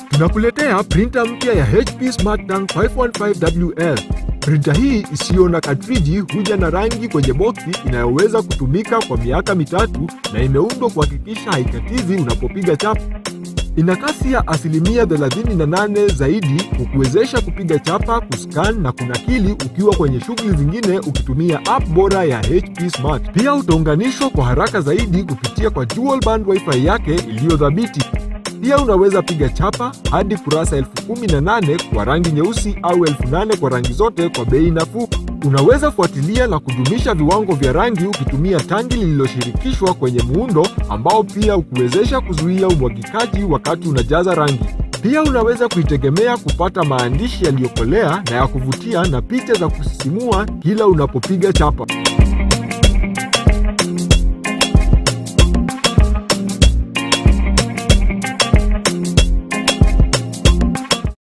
Tunakuletea printa mpya ya HP Smart Tank 515WL. Printa hii isiyo na katriji huja na rangi kwenye boksi inayoweza kutumika kwa miaka mitatu na imeundwa kuhakikisha haikatizi unapopiga chapa. Ina kasi ya asilimia 38 zaidi kukuwezesha kupiga chapa, kuscan na kunakili ukiwa kwenye shughuli zingine ukitumia app bora ya HP Smart. Pia utaunganishwa kwa haraka zaidi kupitia kwa dual band wifi yake iliyo thabiti. Pia unaweza piga chapa hadi kurasa elfu kumi na nane kwa rangi nyeusi au elfu nane kwa rangi zote kwa bei nafuu. Unaweza fuatilia na kudumisha viwango vya rangi ukitumia tangi lililoshirikishwa kwenye muundo ambao pia hukuwezesha kuzuia umwagikaji wakati unajaza rangi. Pia unaweza kuitegemea kupata maandishi yaliyokolea na ya kuvutia na picha za kusisimua kila unapopiga chapa.